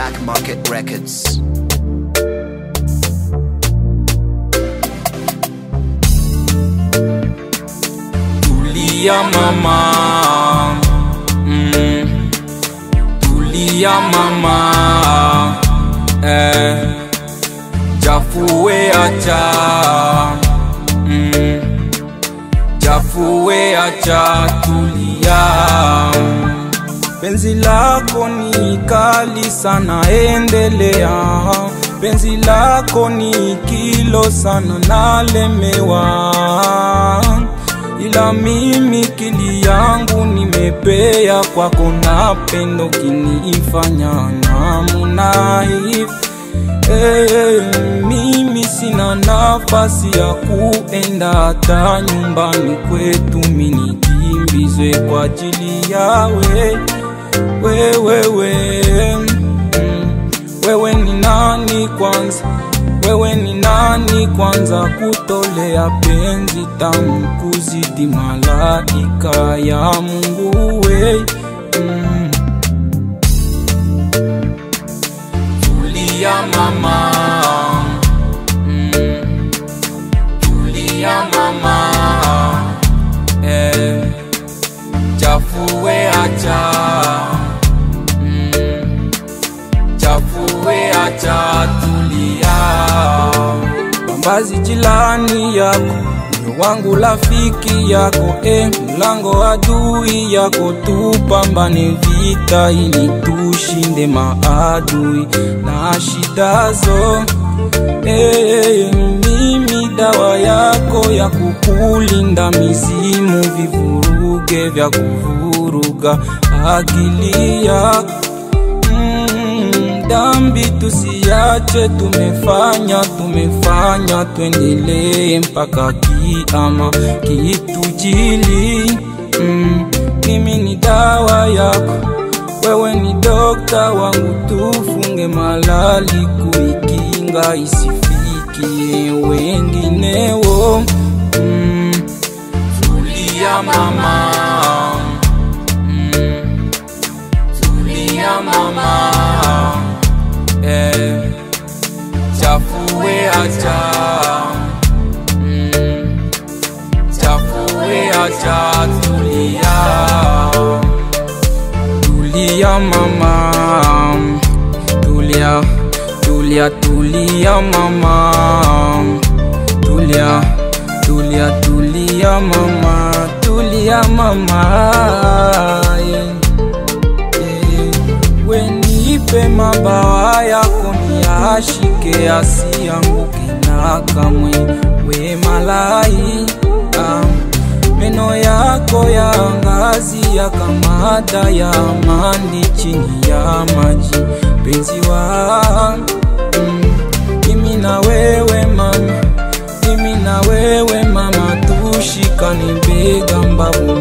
Black Market Records. Tulia mama mm. Tulia mama eh. Jafue acha mm. Jafue acha tulia Penzi lako ni kali sana, endelea. Penzi lako ni kilo sana, nalemewa. Ila mimi kili yangu nimepea kwako, na pendo kinifanya namna hivi Hey, mimi sina nafasi ya kuenda hata nyumbani kwetu, mini kimbizwe kwa ajili yawe wewe we, mm, wewe ni nani kwanza? Wewe ni nani kwanza kutolea penzi tamu kuzidi malaika ya Mungu we mm. Tulia mama mm. Tulia mama eh. Chafue acha mm. Chafue acha tulia Bambazi jilani yako moyo wangu rafiki yako e, mlango adui yako, tupambane vita ili tushinde maadui na shidazo. E, mimi dawa yako ya kukulinda mizimu, vivuruge vya kuvuruga akili yako Mm, dhambi tusiache, tumefanya tumefanya, tuendelee mpaka kiama kitujili. Mm, mimi ni dawa yako, wewe ni dokta wangu, tufunge malali kuikinga isifikie wengineo. Mm, tulia mama mm, tulia mama eh, chafue acha mm, chafue acha tulia tulia mama tulia tulia tulia mama tulia tulia tulia mama tulia mama yeah. Wenipe mabawa yako niashike, asianguke na kamwe. We malai ah, meno yako ya ngazi ya kamada ya amani chini ya maji, penzi wa mm, mimi na wewe mama, mimi na wewe mama, tushikane bega mbavu